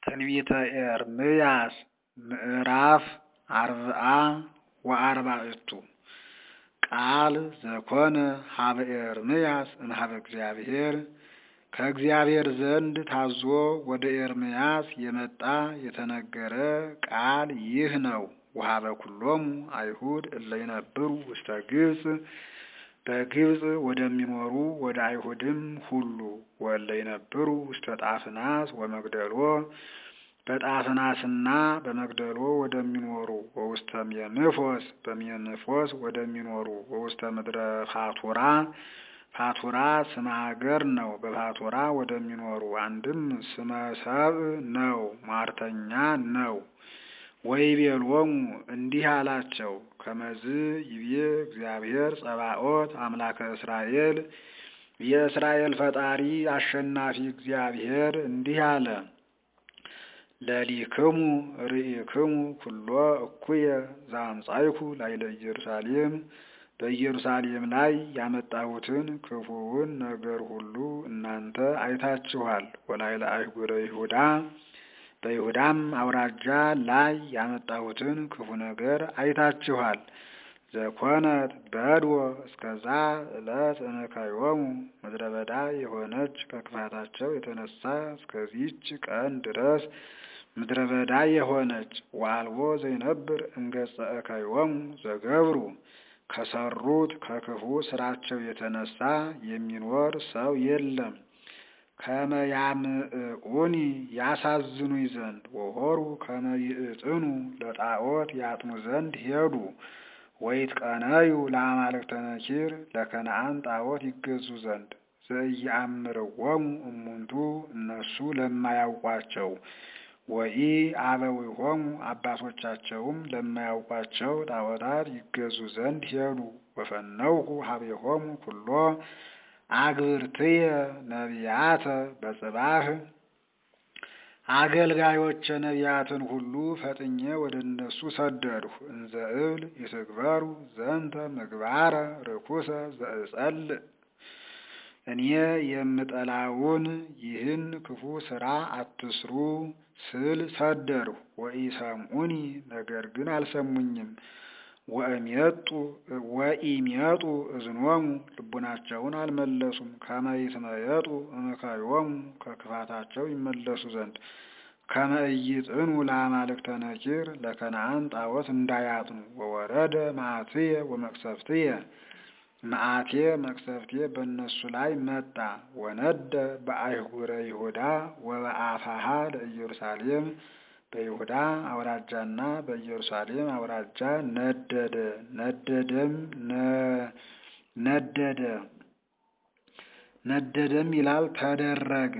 ትንቢተ ኤርምያስ ምዕራፍ አርብዓ ወአርባዕቱ ቃል ዘኮነ ሀበ ኤርምያስ እምኀበ እግዚአብሔር ከእግዚአብሔር ዘንድ ታዞ ወደ ኤርምያስ የመጣ የተነገረ ቃል ይህ ነው። ወሀበ ኩሎሙ አይሁድ እለ ይነብሩ ውስተ ግብጽ በግብጽ ወደሚኖሩ ወደ አይሁድም ሁሉ ወእለ ይነብሩ ውስተ ጣፍናስ ወመግደሎ በጣፍናስና በመግደሎ ወደሚኖሩ ወውስተ ሜንፎስ በሜንፎስ ወደሚኖሩ ወውስተ ምድረ ፋቱራ ፋቱራ ስመ ሀገር ነው። በፋቱራ ወደሚኖሩ አንድም ስመ ሰብእ ነው፣ ሟርተኛ ነው። ወይቤሎሙ እንዲህ አላቸው፣ ከመዝ ይቤ እግዚአብሔር ጸባኦት አምላከ እስራኤል የእስራኤል ፈጣሪ አሸናፊ እግዚአብሔር እንዲህ አለ። ለሊክሙ ርኢክሙ ኩሎ እኩየ ዘአምጻይኩ ላዕለ ኢየሩሳሌም በኢየሩሳሌም ላይ ያመጣሁትን ክፉውን ነገር ሁሉ እናንተ አይታችኋል። ወላዕለ አህጉረ ይሁዳ በይሁዳም አውራጃ ላይ ያመጣሁትን ክፉ ነገር አይታችኋል። ዘኮነት በድወ እስከዛ ዕለት እምከዮሙ ምድረ በዳ የሆነች ከክፋታቸው የተነሳ እስከዚች ቀን ድረስ ምድረ በዳ የሆነች ወአልቦ ዘይነብር እምገጸ እከዮሙ ዘገብሩ ከሰሩት ከክፉ ስራቸው የተነሳ የሚኖር ሰው የለም። ከመ ያምዕኡኒ ያሳዝኑኝ ዘንድ ወሆሩ ከመ ይእጥኑ ለጣዖት ያጥኑ ዘንድ ሄዱ። ወይትቀነዩ ለአማልክተ ነኪር ለከነአን ጣዖት ይገዙ ዘንድ ዘኢየአምርዎሙ እሙንቱ እነሱ ለማያውቋቸው ወኢ አበዊሆሙ አባቶቻቸውም ለማያውቋቸው ጣዖታት ይገዙ ዘንድ ሄዱ። ወፈነውኩ ሀቤሆሙ ኩሎ አግብርትየ ነቢያተ በጽባህ አገልጋዮች ነቢያትን ሁሉ ፈጥኜ ወደ እነሱ ሰደድሁ። እንዘ እብል ይትግበሩ ዘንተ ምግባረ ርኩሰ ዘእጸልእ እኔ የምጠላውን ይህን ክፉ ስራ አትስሩ ስል ሰደድሁ። ወኢሰምዑኒ ነገር ግን አልሰሙኝም። ወኢሜጡ እዝኖሙ ልቡናቸውን አልመለሱም። ከመ ይትመየጡ እምከዮሙ ከክፋታቸው ይመለሱ ዘንድ ከመ ኢይጥኑ ለአማልክተ ነኪር ለከነአን ጣዖት እንዳያጥኑ። ወወረደ መዓትየ ወመቅሰፍትየ መዓቴ መቅሰፍቴ በእነሱ ላይ መጣ። ወነደ በአህጉረ ይሁዳ ወበአፋሃ ለኢየሩሳሌም በይሁዳ አውራጃና በኢየሩሳሌም አውራጃ ነደደ። ነደደም ነደደ ነደደም ይላል ተደረገ።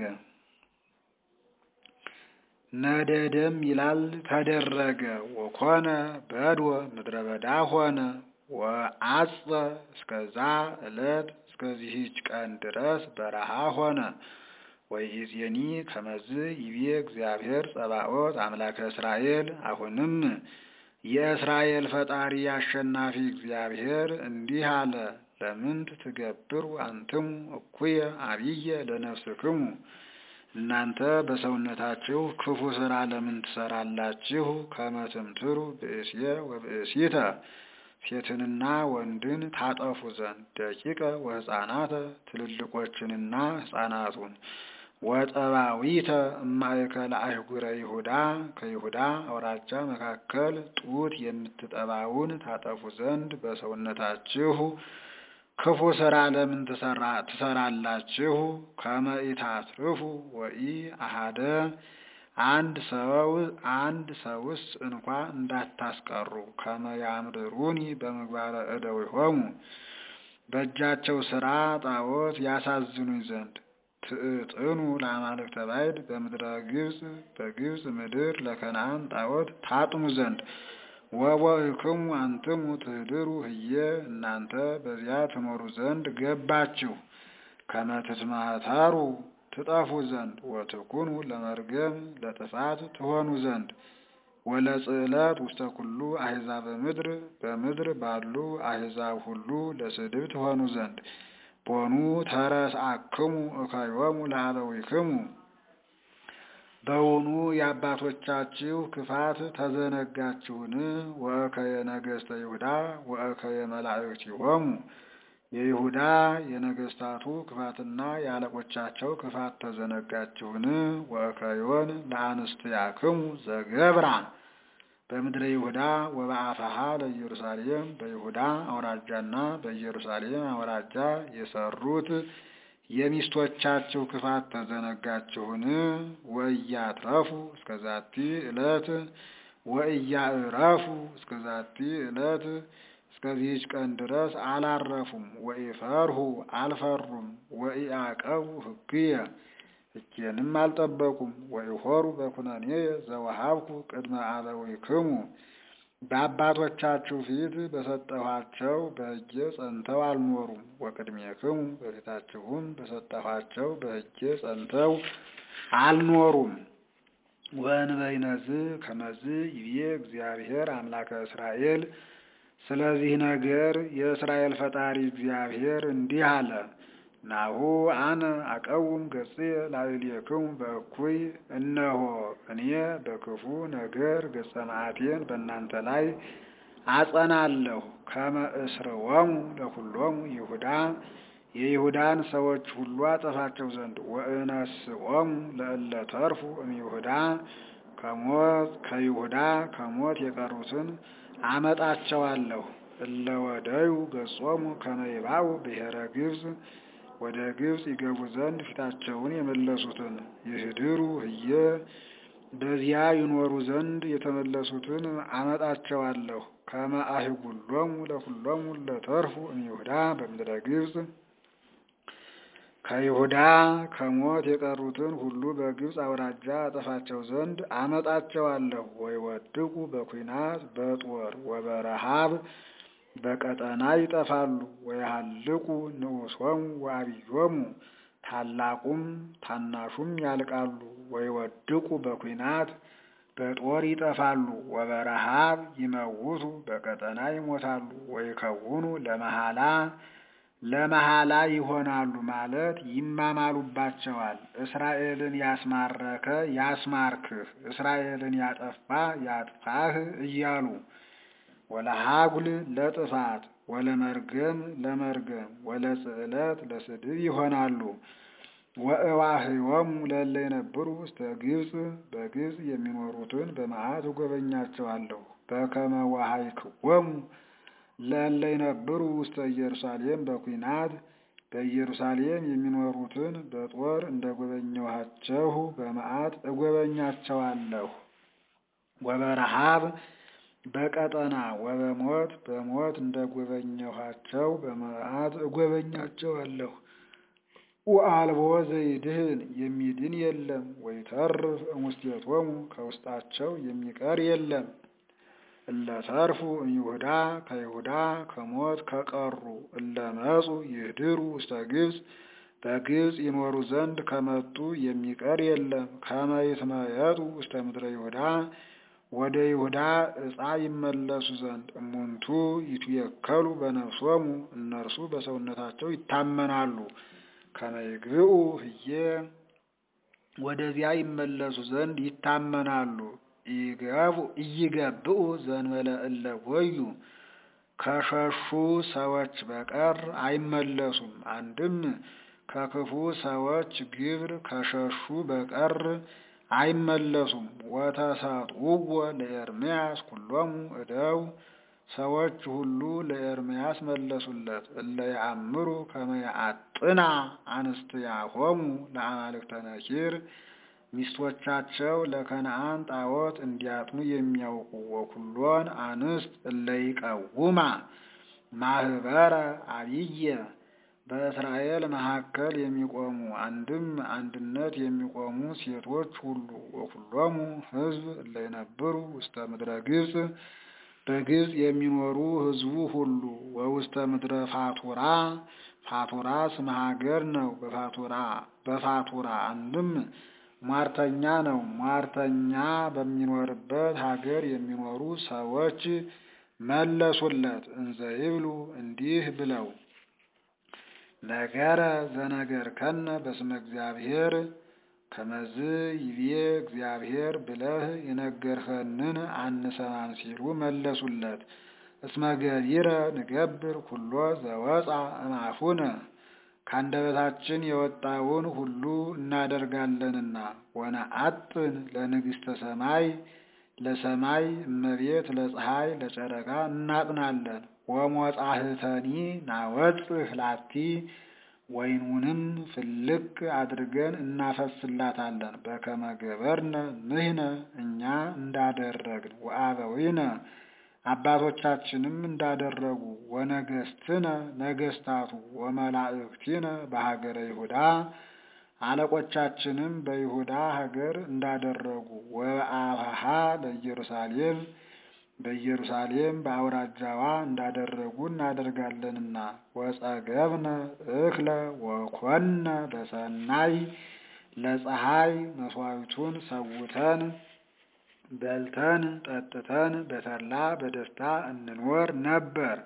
ነደደም ይላል ተደረገ። ወኮነ በድወ ምድረ በዳ ሆነ። ወአጽ እስከዛ ዕለት እስከዚህች ቀን ድረስ በረሃ ሆነ። ወይእዜኒ ከመዝ ይቤ እግዚአብሔር ጸባኦት አምላከ እስራኤል። አሁንም የእስራኤል ፈጣሪ አሸናፊ እግዚአብሔር እንዲህ አለ። ለምንት ትገብሩ አንትሙ እኩየ አብየ ለነፍስክሙ እናንተ በሰውነታችሁ ክፉ ስራ ለምን ትሰራላችሁ? ከመ ትምትሩ ብእስየ ወብእሲተ ሴትንና ወንድን ታጠፉ ዘንድ ደቂቀ ወሕፃናተ ትልልቆችንና ሕፃናቱን ወጠባዊተ እማእከለ አህጉረ ይሁዳ ከይሁዳ አውራጃ መካከል ጡት የምትጠባውን ታጠፉ ዘንድ በሰውነታችሁ ክፉ ስራ ለምን ትሰራላችሁ? ከመ ኢታትርፉ ወኢ አሃደ አንድ ሰው አንድ ሰውስ እንኳ እንዳታስቀሩ። ከመ ያምርሩኒ በምግባረ እደዊሆሙ በእጃቸው ስራ ጣዖት ያሳዝኑኝ ዘንድ ትዕጥኑ ለአማልክተ ባዕድ በምድረ ግብጽ በግብጽ ምድር ለከነአን ጣዖት ታጥኑ ዘንድ ወቦእክሙ አንትሙ ትህድሩ ህየ እናንተ በዚያ ትኖሩ ዘንድ ገባችሁ። ከመ ትትማታሩ ትጠፉ ዘንድ ወትኩኑ ለመርገም ለጥፋት ትሆኑ ዘንድ ወለጽዕለት ውስተ ኩሉ አሕዛበ ምድር በምድር ባሉ አሕዛብ ሁሉ ለስድብ ትሆኑ ዘንድ ቦኑ ተረስአክሙ እከዮሙ ለአበዊክሙ በውኑ የአባቶቻችሁ ክፋት ተዘነጋችሁን? ወእከየ ነገሥተ ይሁዳ ወእከየ መላእክቲሆሙ የይሁዳ የነገሥታቱ ክፋትና የአለቆቻቸው ክፋት ተዘነጋችሁን? ወእከዮን ለአንስትያክሙ ዘገብራ በምድረ ይሁዳ ወበአፋሃ ለኢየሩሳሌም በይሁዳ አውራጃና በኢየሩሳሌም አውራጃ የሰሩት የሚስቶቻቸው ክፋት ተዘነጋችሁን? ወእያትረፉ እስከ ዛቲ ዕለት ወእያዕረፉ እስከ ዛቲ ዕለት እስከዚህች ቀን ድረስ አላረፉም። ወኢፈርሁ አልፈሩም። ወኢአቀቡ ሕግየ ሕጌንም አልጠበቁም። ወኢሖሩ በኩነኔ ዘወሃብኩ ቅድመ አበዊክሙ በአባቶቻችሁ ፊት በሰጠኋቸው በሕጌ ጸንተው አልኖሩም። ወቅድሜክሙ በፊታችሁም በሰጠኋቸው በሕጌ ጸንተው አልኖሩም። ወእንበይነዝ ከመዝ ይቤ እግዚአብሔር አምላከ እስራኤል ስለዚህ ነገር የእስራኤል ፈጣሪ እግዚአብሔር እንዲህ አለ። ናሁ አነ አቀውም ገጽየ ላዕሌክሙ በእኩይ እነሆ እኔ በክፉ ነገር ገጸ መዓቴን በእናንተ ላይ አጸናለሁ። ከመ እስርወሙ ለኩሎሙ ይሁዳ የይሁዳን ሰዎች ሁሉ አጠፋቸው ዘንድ ወእነስኦሙ ለእለ ተርፉ እምይሁዳ ከሞት ከይሁዳ ከሞት የቀሩትን አመጣቸዋለሁ። እለ ወደዩ ገጾሙ ከመ ይባኡ ብሔረ ግብፅ ወደ ግብፅ ይገቡ ዘንድ ፊታቸውን የመለሱትን ይህድሩ ህየ በዚያ ይኖሩ ዘንድ የተመለሱትን አመጣቸዋለሁ። ከመ አህጉሎሙ ለኩሎሙ ለተርፉ እምይሁዳ በምድረ ግብፅ ከይሁዳ ከሞት የቀሩትን ሁሉ በግብፅ አውራጃ አጠፋቸው ዘንድ አመጣቸዋለሁ። ወይወድቁ በኩናት በጦር ወበረሃብ በቀጠና ይጠፋሉ። ወያሃልቁ ንዑሶሙ ወአብዮሙ ታላቁም ታናሹም ያልቃሉ። ወይወድቁ በኩናት በጦር ይጠፋሉ። ወበረሃብ ይመውቱ በቀጠና ይሞታሉ። ወይከውኑ ለመሃላ ለመሃላ ይሆናሉ ማለት ይማማሉባቸዋል። እስራኤልን ያስማረከ ያስማርክህ፣ እስራኤልን ያጠፋ ያጥፋህ እያሉ ወለሃጉል ለጥፋት ወለመርገም ለመርገም ወለጽዕለት ለስድብ ይሆናሉ። ወእዋህዮሙ ለእለ የነብሩ ውስተ ግብፅ በግብፅ የሚኖሩትን በመዓት እጎበኛቸዋለሁ። በከመ ወሀይክዎሙ ለእለ የነብሩ ውስተ ኢየሩሳሌም በኩናት በኢየሩሳሌም የሚኖሩትን በጦር እንደ ጎበኘኋቸው በመዓት እጎበኛቸዋለሁ። ወበረሃብ በቀጠና ወበሞት በሞት እንደ ጎበኘኋቸው በመዓት እጎበኛቸዋለሁ። ወአልቦ ዘይድህን የሚድን የለም። ወይተርፍ እሙስቴቶሙ ከውስጣቸው የሚቀር የለም። እለተርፉ እምይሁዳ ከይሁዳ ከሞት ከቀሩ እለመጹ ይህድሩ ውስተ ግብፅ በግብፅ ይኖሩ ዘንድ ከመጡ የሚቀር የለም። ከመ ይትመየጡ ውስተ ምድረ ይሁዳ ወደ ይሁዳ ዕፃ ይመለሱ ዘንድ እሙንቱ ይትየከሉ በነፍሶሙ እነርሱ በሰውነታቸው ይታመናሉ። ከመ ይግብኡ ህዬ ወደዚያ ይመለሱ ዘንድ ይታመናሉ። ኢይገብኡ ዘእንበለ እለ ጐዩ ከሸሹ ሰዎች በቀር አይመለሱም። አንድም ከክፉ ሰዎች ግብር ከሸሹ በቀር አይመለሱም። ወተሰጥውዎ ለኤርምያስ ኩሎሙ እደው ሰዎች ሁሉ ለኤርምያስ መለሱለት። እለ ያአምሩ ከመ ያአጥና አንስትያሆሙ ለአማልክተ ነኪር ሚስቶቻቸው ለከነአን ጣዖት እንዲያጥኑ የሚያውቁ ወኩሎን አንስት እለ ይቀውማ ማህበረ አብየ በእስራኤል መካከል የሚቆሙ አንድም አንድነት የሚቆሙ ሴቶች ሁሉ ወኩሎሙ ሕዝብ እለ ይነብሩ ውስተ ምድረ ግብፅ በግብፅ የሚኖሩ ሕዝቡ ሁሉ ወውስተ ምድረ ፋቱራ ፋቱራ ስመ ሀገር ነው። በፋቱራ በፋቱራ አንድም ሟርተኛ ነው። ሟርተኛ በሚኖርበት ሀገር የሚኖሩ ሰዎች መለሱለት። እንዘ ይብሉ እንዲህ ብለው ነገረ ዘነገር ከነ በስመ እግዚአብሔር ከመዝ ይቤ እግዚአብሔር ብለህ የነገርኸንን አንሰማም ሲሉ መለሱለት። እስመ ገቢረ ንገብር ኩሎ ዘወፃ እምአፉነ ከአንደበታችን የወጣውን ሁሉ እናደርጋለንና ወነአጥን ለንግሥተ ሰማይ ለሰማይ እመቤት ለፀሐይ ለጨረቃ እናጥናለን። ወሞጻህተኒ ናወጽህ ላቲ ወይኑንም ፍልቅ አድርገን እናፈስላታለን። በከመ ገበርነ ንሕነ እኛ እንዳደረግን ወአበዊነ አባቶቻችንም እንዳደረጉ ወነገስትነ ነገስታቱ ወመላእክቲነ በሀገረ ይሁዳ አለቆቻችንም በይሁዳ ሀገር እንዳደረጉ ወበአብሃ ለኢየሩሳሌም በኢየሩሳሌም በአውራጃዋ እንዳደረጉ እናደርጋለንና ወጸገብነ እክለ ወኮነ በሰናይ ለፀሐይ መስዋዕቱን ሰውተን በልተን ጠጥተን በተድላ በደስታ እንኖር ነበር።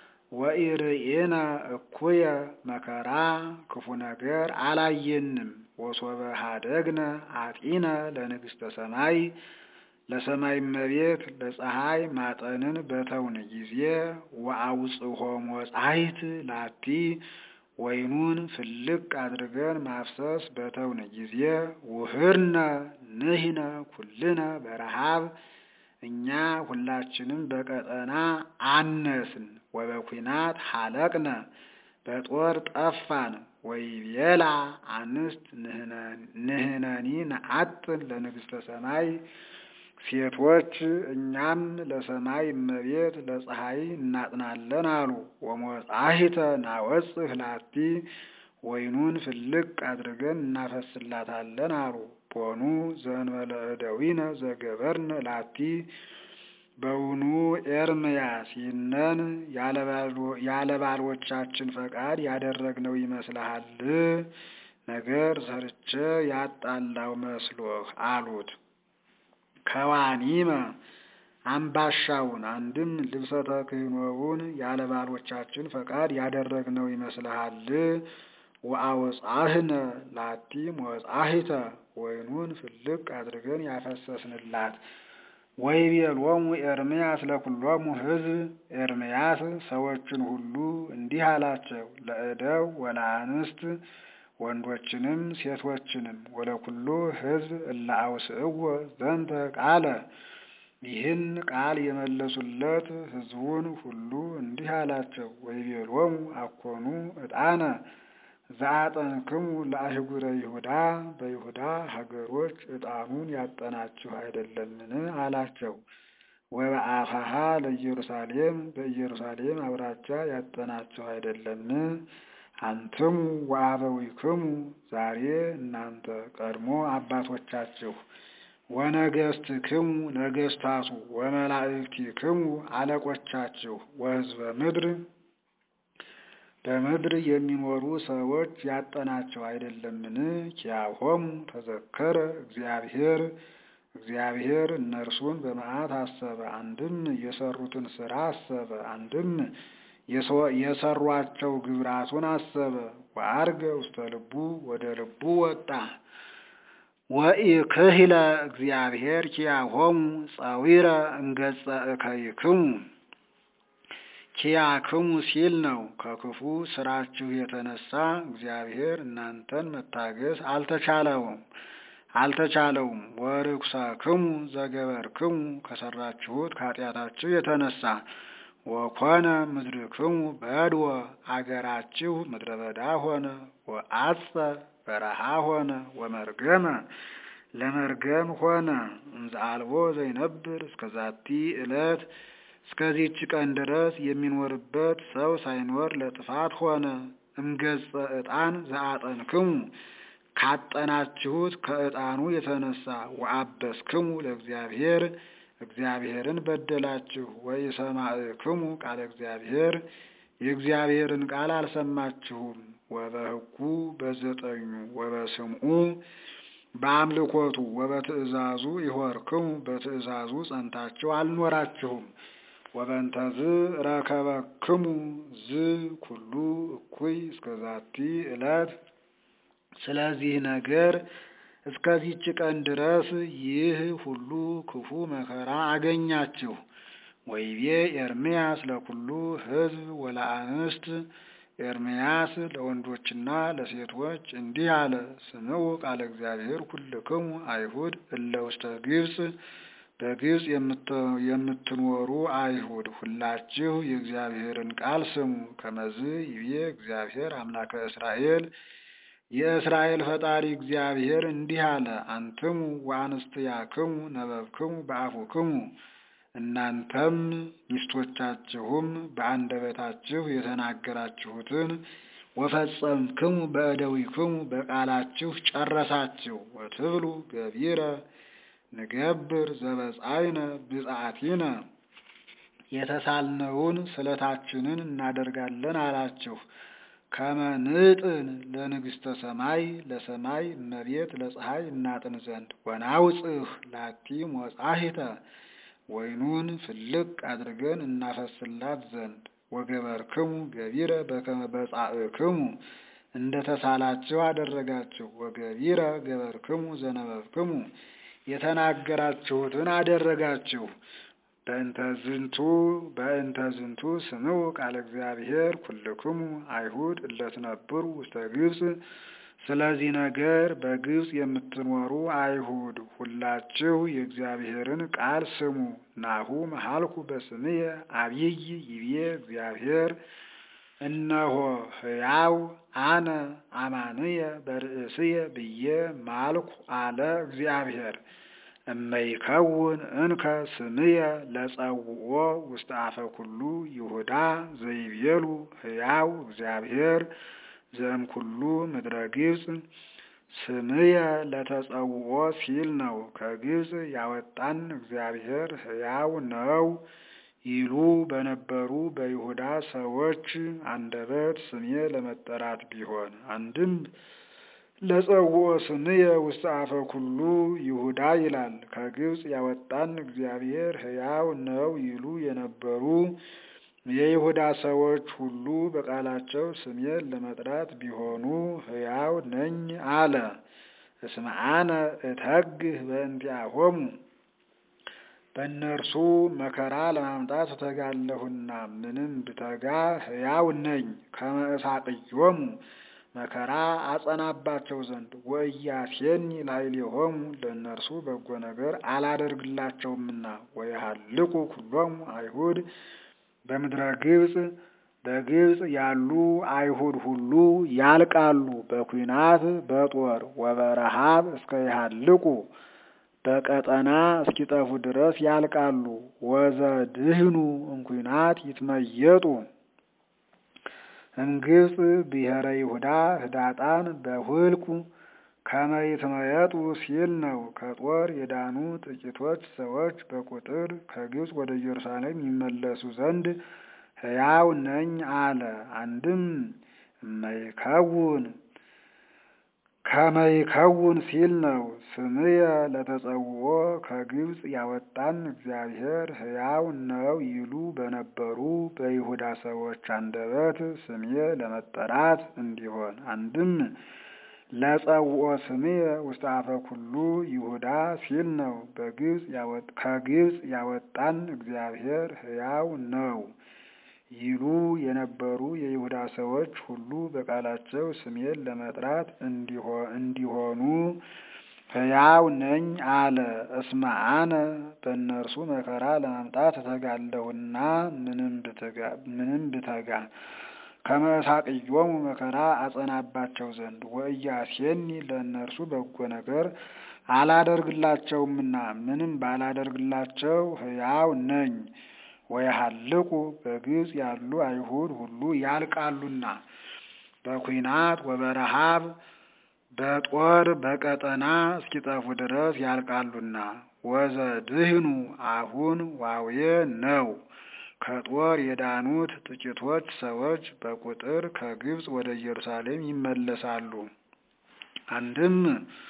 ወኢርኤነ እኩየ መከራ ክፉ ነገር አላየንም። ወሶበ ሀደግነ አጢነ ለንግሥተ ሰማይ ለሰማይ እመቤት ለፀሐይ ማጠንን በተውን ጊዜ ወአውጽሖ ሞጻይት ላቲ ወይኑን ፍልቅ አድርገን ማፍሰስ በተውን ጊዜ ውህርነ ንሕነ ኩልነ በረሃብ እኛ ሁላችንም በቀጠና አነስን። ወበኩናት ሀለቅነ በጦር ጠፋን። ወይቤላ አንስት ንሕነኒ ነአጥን ለንግሥተ ሰማይ ሴቶች እኛም ለሰማይ እመቤት ለፀሐይ እናጥናለን አሉ። ወሞጻሂተ ናወጽህ ላቲ ወይኑን ፍልቅ አድርገን እናፈስላታለን አሉ። ቦኑ ዘእንበለ እደዊነ ዘገበርነ ላቲ በውኑ ኤርምያስ ይህነን ያለ ባሎቻችን ፈቃድ ያደረግነው ይመስልሃል? ነገር ሰርቼ ያጣላው መስሎህ አሉት። ከዋኒመ አምባሻውን አንድም ልብሰ ተክህኖውን ያለ ባሎቻችን ፈቃድ ያደረግነው ይመስልሃል? ወአወጻህነ ላቲ ሞጻሂተ ወይኑን ፍልቅ አድርገን ያፈሰስንላት። ወይቤሎሙ ኤርምያስ ለኩሎሙ ሕዝብ ኤርምያስ ሰዎችን ሁሉ እንዲህ አላቸው፣ ለእደው ወለአንስት ወንዶችንም ሴቶችንም ወለኩሉ ሕዝብ እለ አውስእዎ ዘንተ ቃለ ይህን ቃል የመለሱለት ሕዝቡን ሁሉ እንዲህ አላቸው፣ ወይቤሎሙ አኮኑ ዕጣነ ዘአጠንክሙ ለአህጉረ ይሁዳ በይሁዳ ሀገሮች ዕጣኑን ያጠናችሁ አይደለምን? አላቸው። ወበአፋሃ ለኢየሩሳሌም በኢየሩሳሌም አውራጃ ያጠናችሁ አይደለምን? አንትሙ ወአበዊክሙ ዛሬ እናንተ ቀድሞ አባቶቻችሁ ወነገስትክሙ ነገስታቱ ወመላእክቲክሙ አለቆቻችሁ ወሕዝበ ምድር በምድር የሚኖሩ ሰዎች ያጠናቸው አይደለምን? ኪያሆሙ ተዘከረ እግዚአብሔር እግዚአብሔር እነርሱን በመዓት አሰበ። አንድም የሰሩትን ስራ አሰበ፣ አንድም የሰሯቸው ግብራቱን አሰበ። ወአርገ ውስተ ልቡ ወደ ልቡ ወጣ። ወኢክህለ እግዚአብሔር ኪያሆሙ ጸዊረ እንገጸ እከይክሙ ኪያክሙ ሲል ነው። ከክፉ ስራችሁ የተነሳ እግዚአብሔር እናንተን መታገስ አልተቻለውም አልተቻለውም። ወርኩሰክሙ ዘገበርክሙ ከሰራችሁት ከኃጢአታችሁ የተነሳ ወኮነ ምድርክሙ በድወ አገራችሁ ምድረ በዳ ሆነ። ወአጸ በረሃ ሆነ። ወመርገመ ለመርገም ሆነ። እንዘ አልቦ ዘይነብር እስከዛቲ ዕለት እስከዚህች ቀን ድረስ የሚኖርበት ሰው ሳይኖር ለጥፋት ሆነ። እምገጸ ዕጣን ዘአጠንክሙ ካጠናችሁት ከዕጣኑ የተነሳ ወአበስክሙ ለእግዚአብሔር እግዚአብሔርን በደላችሁ። ወኢሰማዕክሙ ቃለ እግዚአብሔር የእግዚአብሔርን ቃል አልሰማችሁም። ወበሕጉ በዘጠኙ ወበስምዑ በአምልኮቱ ወበትእዛዙ ይሆርክሙ በትእዛዙ ጸንታችሁ አልኖራችሁም። ወበንተዝ ረከበክሙ ዝ ኩሉ እኩይ እስከዛቲ ዕለት ስለዚህ ነገር እስከዚች ቀን ድረስ ይህ ሁሉ ክፉ መከራ አገኛችሁ። ወይቤ ኤርምያስ ለኩሉ ሕዝብ ወለአንስት ኤርምያስ ለወንዶችና ለሴቶች እንዲህ አለ። ስምዑ ቃለ እግዚአብሔር ኩልክሙ አይሁድ እለ ውስተ ግብፅ በግብፅ የምትኖሩ አይሁድ ሁላችሁ የእግዚአብሔርን ቃል ስሙ። ከመዝ ይቤ እግዚአብሔር አምላከ እስራኤል የእስራኤል ፈጣሪ እግዚአብሔር እንዲህ አለ። አንትሙ ወአንስትያክሙ ነበብክሙ በአፉክሙ እናንተም ሚስቶቻችሁም በአንደበታችሁ የተናገራችሁትን ወፈጸምክሙ በእደዊክሙ በቃላችሁ ጨረሳችሁ። ወትብሉ ገቢረ ንገብር ዘበጻይነ ብፅዓቲነ የተሳልነውን ስለታችንን እናደርጋለን አላችሁ። ከመንጥን ለንግሥተ ሰማይ ለሰማይ እመቤት ለፀሐይ እናጥን ዘንድ ወናውፅህ ላቲ ሞጻሂተ ወይኑን ፍልቅ አድርገን እናፈስላት ዘንድ ወገበርክሙ ገቢረ በከመ በጻእክሙ እንደ ተሳላችሁ አደረጋችሁ። ወገቢረ ገበርክሙ ዘነበብክሙ የተናገራችሁትን አደረጋችሁ። በእንተ ዝንቱ በእንተ ዝንቱ ስምዑ ቃለ እግዚአብሔር ኩልክሙ አይሁድ እለትነብሩ ውስተ ግብፅ ስለዚህ ነገር በግብፅ የምትኖሩ አይሁድ ሁላችሁ የእግዚአብሔርን ቃል ስሙ። ናሁ መሃልኩ በስምየ አብይ ይቤ እግዚአብሔር እነሆ ሕያው አነ አማንየ በርእስየ ብዬ ማልኩ አለ እግዚአብሔር። እመይከውን እንከ ስምየ ለጸውኦ ውስተ አፈ ኩሉ ይሁዳ ዘይቤሉ ሕያው እግዚአብሔር ዘእም ኩሉ ምድረ ግብፅ ስምየ ለተጸውኦ ሲል ነው። ከግብፅ ያወጣን እግዚአብሔር ሕያው ነው ይሉ በነበሩ በይሁዳ ሰዎች አንደበት ስሜ ለመጠራት ቢሆን አንድም ለጸውኦ ስምየ ውስተ አፈ ኩሉ ይሁዳ ይላል። ከግብፅ ያወጣን እግዚአብሔር ሕያው ነው ይሉ የነበሩ የይሁዳ ሰዎች ሁሉ በቃላቸው ስሜን ለመጥራት ቢሆኑ ሕያው ነኝ አለ። እስመ አነ እተግህ በእንቲአሆሙ በእነርሱ መከራ ለማምጣት እተጋለሁና ምንም ብተጋ ሕያው ነኝ። ከመ እሳቅዮሙ መከራ አጸናባቸው ዘንድ ወኢያሴኒ ላዕሌሆሙ ለእነርሱ በጎ ነገር አላደርግላቸውምና ወየሃልቁ ኩሎሙ አይሁድ በምድረ ግብፅ በግብፅ ያሉ አይሁድ ሁሉ ያልቃሉ በኩናት በጦር ወበረሃብ እስከ ይሃልቁ በቀጠና እስኪጠፉ ድረስ ያልቃሉ። ወዘድህኑ እንኩናት ይትመየጡ እምግብፅ ብሔረ ይሁዳ ህዳጣን በሁልቁ ከመ ይትመየጡ ሲል ነው። ከጦር የዳኑ ጥቂቶች ሰዎች በቁጥር ከግብፅ ወደ ኢየሩሳሌም ይመለሱ ዘንድ ሕያው ነኝ አለ። አንድም እመይከውን ከመይከውን ሲል ነው። ስምየ ለተጸውኦ ከግብፅ ያወጣን እግዚአብሔር ሕያው ነው ይሉ በነበሩ በይሁዳ ሰዎች አንደበት ስምየ ለመጠራት እንዲሆን አንድም ለጸውኦ ስምየ ውስተ አፈ ኩሉ ይሁዳ ሲል ነው። በግብፅ ከግብፅ ያወጣን እግዚአብሔር ሕያው ነው ይሉ የነበሩ የይሁዳ ሰዎች ሁሉ በቃላቸው ስሜን ለመጥራት እንዲሆኑ ሕያው ነኝ አለ። እስመ አነ በእነርሱ መከራ ለማምጣት እተጋለሁና ምንም ብተጋ ከመ እሳቅዮሙ መከራ አጸናባቸው ዘንድ ወኢያሴኒ ለእነርሱ በጎ ነገር አላደርግላቸውምና ምንም ባላደርግላቸው ሕያው ነኝ። ወየሃልቁ በግብፅ ያሉ አይሁድ ሁሉ ያልቃሉና በኩናት ወበረሃብ በጦር በቀጠና እስኪጠፉ ድረስ ያልቃሉና። ወዘድህኑ አሁን ዋዌ ነው። ከጦር የዳኑት ጥቂቶች ሰዎች በቁጥር ከግብፅ ወደ ኢየሩሳሌም ይመለሳሉ። አንድም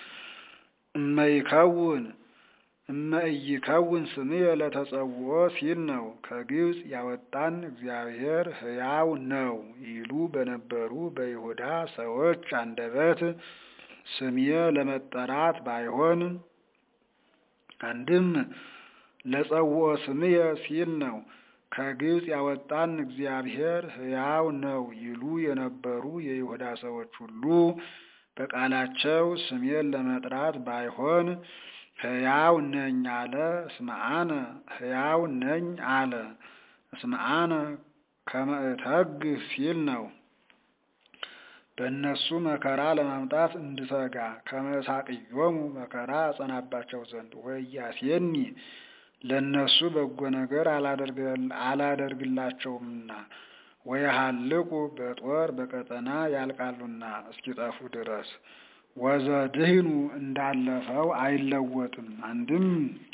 እመይከውን እመኢይከውን ስምየ ለተጸውኦ ሲል ነው። ከግብፅ ያወጣን እግዚአብሔር ሕያው ነው ይሉ በነበሩ በይሁዳ ሰዎች አንደበት ስሜ ለመጠራት ባይሆን አንድም ለጸውኦ ስምየ ሲል ነው። ከግብፅ ያወጣን እግዚአብሔር ሕያው ነው ይሉ የነበሩ የይሁዳ ሰዎች ሁሉ በቃላቸው ስሜን ለመጥራት ባይሆን ሕያው ነኝ አለ። እስመ አነ ሕያው ነኝ አለ። እስመ አነ ከመ እተግህ ሲል ነው። በእነሱ መከራ ለማምጣት እንድተጋ ከመሳቅዮሙ መከራ አጸናባቸው ዘንድ ወያሴኒ ለእነሱ በጎ ነገር አላደርግላቸውምና ወየሃልቁ በጦር በቀጠና ያልቃሉና እስኪጠፉ ድረስ ወዘድህኑ እንዳለፈው አይለወጥም። አንድም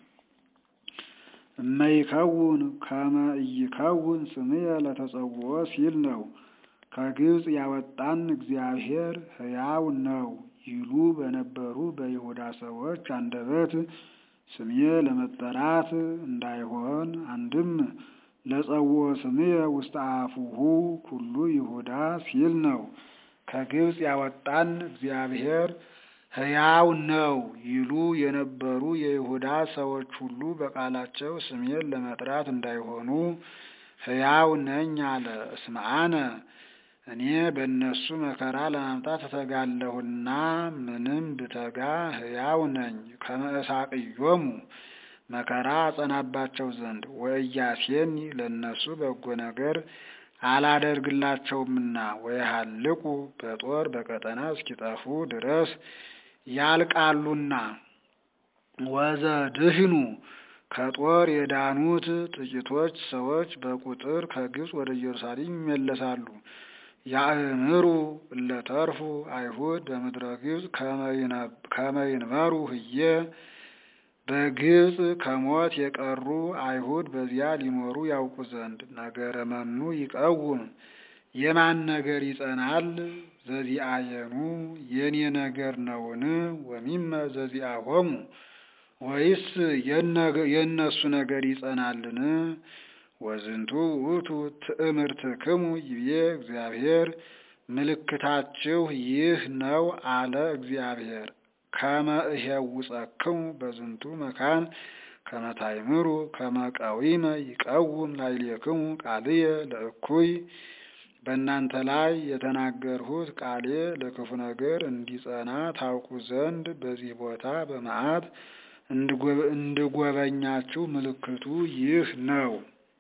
እመይከውን ከመ ኢይከውን ስምየ ለተጸውኦ ሲል ነው። ከግብፅ ያወጣን እግዚአብሔር ሕያው ነው ይሉ በነበሩ በይሁዳ ሰዎች አንደበት ስሜ ለመጠራት እንዳይሆን አንድም ለጸውኦ ስምየ ውስተ አፉሁ ኩሉ ይሁዳ ሲል ነው። ከግብፅ ያወጣን እግዚአብሔር ሕያው ነው ይሉ የነበሩ የይሁዳ ሰዎች ሁሉ በቃላቸው ስሜን ለመጥራት እንዳይሆኑ ሕያው ነኝ አለ። እስመ አነ እኔ በእነሱ መከራ ለማምጣት እተጋለሁና ምንም ብተጋ ሕያው ነኝ። ከመ እሳቅዮሙ መከራ አጸናባቸው ዘንድ ወእያሴኒ ለእነሱ በጎ ነገር አላደርግላቸውምና ወየሃልቁ በጦር በቀጠና እስኪጠፉ ድረስ ያልቃሉና ወዘድህኑ ከጦር የዳኑት ጥቂቶች ሰዎች በቁጥር ከግብፅ ወደ ኢየሩሳሌም ይመለሳሉ። ያእምሩ እለተርፉ አይሁድ በምድረ ግብፅ ከመ ይንበሩ ህዬ በግብፅ ከሞት የቀሩ አይሁድ በዚያ ሊኖሩ ያውቁ ዘንድ ነገረ መኑ ይቀውም የማን ነገር ይጸናል? ዘዚአየኑ የኔ ነገር ነውን? ወሚመ ዘዚአሆሙ ወይስ የእነሱ ነገር ይጸናልን? ወዝንቱ ውእቱ ትእምርትክሙ ይቤ እግዚአብሔር ምልክታችሁ ይህ ነው አለ እግዚአብሔር። ከመ እሄውፀክሙ በዝንቱ መካን ከመ ታእምሩ ከመ ቀዊመ ይቀውም ላዕሌክሙ ቃልየ ለእኩይ በእናንተ ላይ የተናገርሁት ቃሌ ለክፉ ነገር እንዲጸና ታውቁ ዘንድ በዚህ ቦታ በመዓት እንድጎበኛችሁ ምልክቱ ይህ ነው።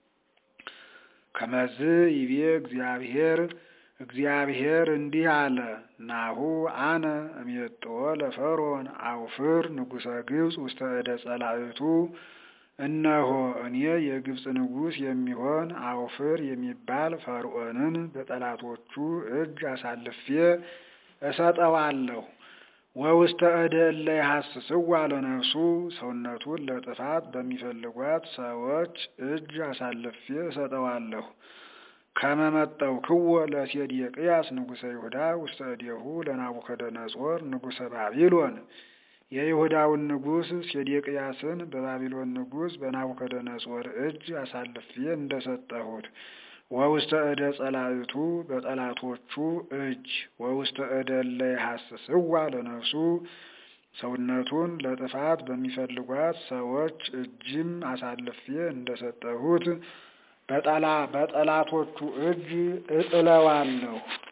ከመዝ ይቤ እግዚአብሔር እግዚአብሔር እንዲህ አለ፣ ናሁ አነ እሜጥዎ ለፈርዖን አውፍር ንጉሠ ግብፅ ውስተ እደ ጸላእቱ። እነሆ እኔ የግብፅ ንጉሥ የሚሆን አውፍር የሚባል ፈርዖንን በጠላቶቹ እጅ አሳልፌ እሰጠዋለሁ። ወውስተ እደ እለ ይሐስስዋ ለነፍሱ ሰውነቱን ለጥፋት በሚፈልጓት ሰዎች እጅ አሳልፌ እሰጠዋለሁ። ከመመጠው ክወ ለሴዴቅያስ ንጉሠ ይሁዳ ውስተ እዴሁ ለናቡከደነጾር ንጉሠ ባቢሎን የይሁዳውን ንጉሥ ሴዴቅያስን በባቢሎን ንጉሥ በናቡከደነጾር እጅ አሳልፌ እንደሰጠሁት ወውስተ እደ ጸላእቱ በጠላቶቹ እጅ ወውስተ እደ እለ ይሐስስዋ ለነፍሱ ሰውነቱን ለጥፋት በሚፈልጓት ሰዎች እጅም አሳልፌ እንደሰጠሁት በጠላቶቹ እጅ እጥለዋለሁ።